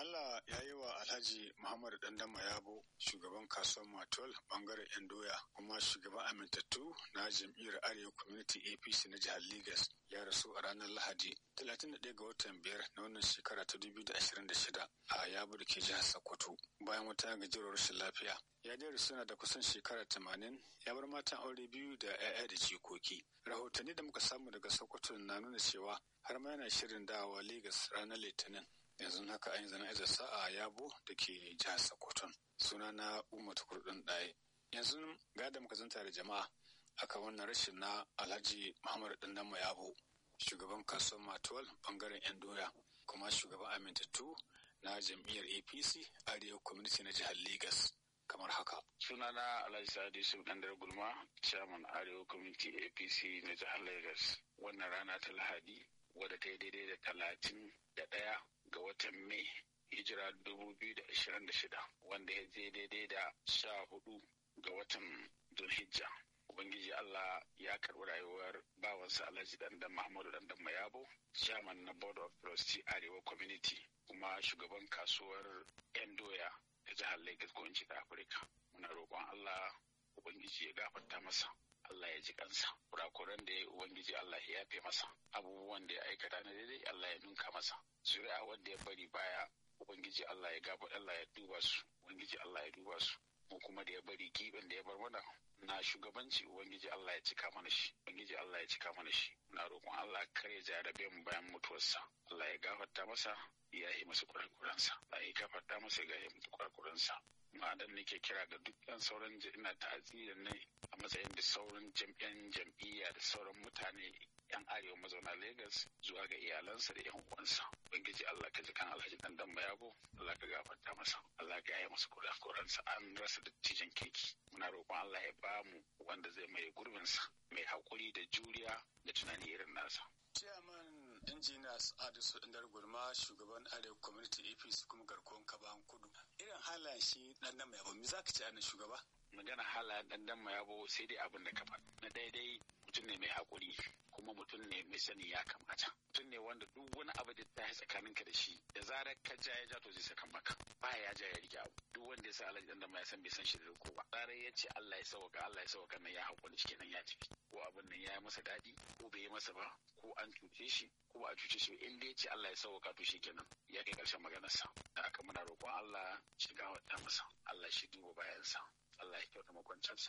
Allah ya yi wa Alhaji Muhammadu Dandama Yabo shugaban kasuwar Matol bangaren yan doya kuma shugaban amintattu na jam'iyyar Arewa Community APC na jihar Legas ya rasu a ranar Lahadi 31 ga watan biyar na wannan shekara ta 2026 a Yabo da ke jihar Sokoto bayan wata gajiyar rashin lafiya. Ya dai suna da kusan shekara 80 ya bar matan aure biyu da 'ya'ya da jikoki. Rahotanni da muka samu daga Sokoto na nuna cewa har ma yana shirin dawowa Legas ranar Litinin. yanzu haka an yi zana'izar sa'a yabo da ke jihar sokoton suna na umar kurdin ɗaya yanzu ga da muka zanta da jama'a aka wannan rashin na alhaji muhammadu dandama yabo shugaban kasuwar matuwal bangaren yan doya kuma shugaban amintattu na jam'iyyar apc arewa community na jihar Legas. kamar haka. Sunana Alhaji Sadi Yusuf Dandar Gulma, Chairman Arewa Community APC na jihar Lagos. Wannan rana ta Lahadi wadda ta yi daidai da talatin da ɗaya ga watan Mai hijira dubu biyu da ashirin da shida wanda ya je daidai da sha hudu ga watan Zulhijja. Ubangiji Allah ya karɓi rayuwar bawansa Alhaji Dandan Muhammadu Dandan Mayabo, chairman na Board of Trustee Arewa Community, kuma shugaban kasuwar 'yan doya ta jihar Lagos ko in da Afirka. Muna roƙon Allah Ubangiji ya gafarta masa. Allah ya ji kansa kurakuran da ya ubangiji Allah ya yafe masa abubuwan da ya aikata na daidai Allah ya nunka masa zuri'a wanda ya bari baya ubangiji Allah ya gaba Allah ya duba su ubangiji Allah ya duba su mu kuma da ya bari giben da ya bar mana na shugabanci ubangiji Allah ya cika mana shi ubangiji Allah ya cika mana shi na roƙon Allah kar ya jarabe mu bayan mutuwarsa Allah ya gafarta masa ya yi masa kurakuransa Allah ya gafarta masa ya yi masa kurakuransa ma'adan nake kira ga duk ɗan sauran ina ta'aziyyar ne a matsayin da sauran jam'iyyan jam'iyya da sauran mutane yan arewa mazauna Legas zuwa ga iyalansa da yan uwansa ubangiji Allah ka ji kan Alhaji dan dan Mayabo Allah ka gafarta masa Allah ka yi masa kurakuransa an rasa dattijan keke muna roƙon Allah ya ba mu wanda zai mai gurbinsa mai haƙuri da juriya da tunani irin nasa Chairman Engineers Adisu Indar Gulma shugaban Arewa Community APC kuma garkuwan Kaban Kudu. Irin halayen shi dan dan Mayabo me zaka ce ana shugaba? Magana halayen dan dan Mayabo sai dai abin da ka faɗa. Na daidai mutum ne mai haƙuri kuma mutum ne mai sani ya kamata. Mutum ne wanda duk wani abu da ta yi tsakaninka da shi da zarar ka ja ya ja to zai saka maka. Baya ya ja ya rike abu. Duk wanda ya sa Alhaji dan dan ya san bai san shi da riko ba. Zarar ya ce Allah ya sauka Allah ya sauka nan ya haƙuri cikin nan ya ci. Ko abin nan ya yi masa daɗi ko bai yi masa ba ko an cuce shi ko ba a cuce shi in dai ce Allah ya sauka to shi kenan ya kai ƙarshen maganarsa. Da aka muna roƙon Allah shiga wata masa. Allah shi duba bayansa. Allah ya kyauta makwancinsa.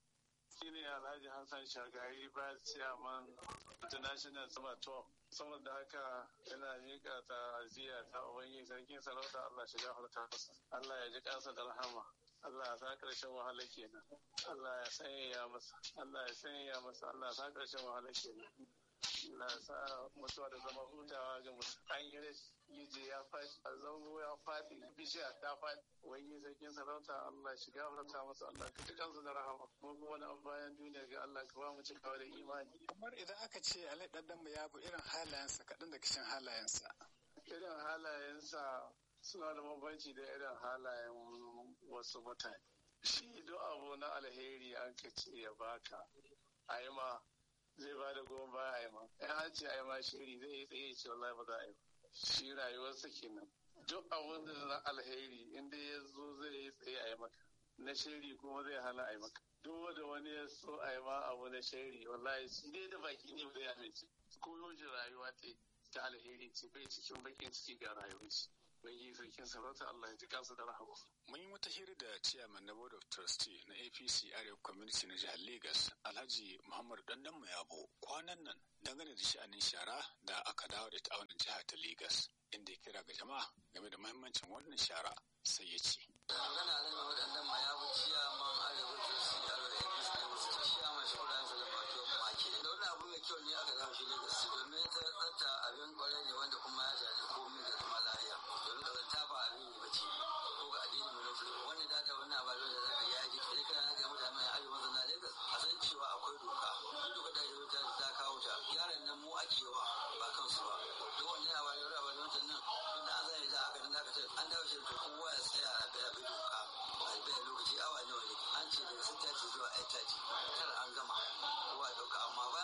shi ne alhaji hassan shagari ba ciyaman international summer tour saboda haka yana miƙa ta aziya ta ubangi sarkin sarauta allah shiga harta allah ya ji kansa da rahama Allah ya sa ƙarshen wahala kenan Allah ya sanya masa Allah ya sanya masa Allah ya sa ƙarshen wahala kenan Allah ya sa mutuwa da zama hutawa ga mutum an yi rashi gije ya faɗi a zango ya faɗi bishiya ta faɗi wani sarkin sarauta Allah shiga faranta masa Allah ka ji kansu da rahama mu kuma na bayan duniya ga Allah ka ba mu cikawa da imani Kamar idan aka ce Alai ɗanɗan mu ya bu irin halayensa kaɗan da kishin halayensa. irin halayensa suna da bambanci da irin halayen wasu mutane shi duk abu na alheri an ka ce ya baka a yi ma zai ba da goma baya a yi ma in an ce a yi ma shiri zai yi tsaye ce wallahi ba za a yi ba shi rayuwarsa kenan duk abun da na alheri inda ya zo zai yi tsaye a yi maka na shiri kuma zai hana a yi maka duk da wani ya so a yi ma abu na shiri wallahi shi dai da baki ne ba zai amince koyo shi rayuwa ta ta alheri ce bai cikin bakin ciki ga rayuwar shi bai yi sarkin sarauta Allah ya ji kansa da rahama Mun yi wata hira da chairman na Board of Trustee na APC Arewa Community na jihar Lagos, Alhaji Muhammad Dandan Mayabo, kwanan nan dangane da sha'anin shara da aka dawo da ita a wannan jihar ta Lagos, inda ya kira ga jama'a game da muhimmancin wannan shara sai ya ce. magana ne mai waɗannan ma ya fi ciyaman arewa ke su yaro da yankin su da wasu ciyaman su kudan su da bato maki da wani abu mai kyau ne aka zama shi lagos domin ta tsafta abin kwarai ne wanda kuma ya shafi komai da kuma lahiya domin kazanta ba abin ne bace ko ga addini mu na musulmi wannan da ta wannan ababen da zaka yi yaji idan kana ga mutane mai arewa zana lagos a san cewa akwai doka duk doka da ya ta ta kawo ta yaran nan mu ake wa ba kansu ba duk wannan ababen da ababen nan tun da an zai da aka dinga ce an dawo shi to kowa ya tsaya a bai bi doka a bai lokaci awa nawa ne an ce daga sun tace zuwa ai tace kar an gama kowa ya dauka amma ba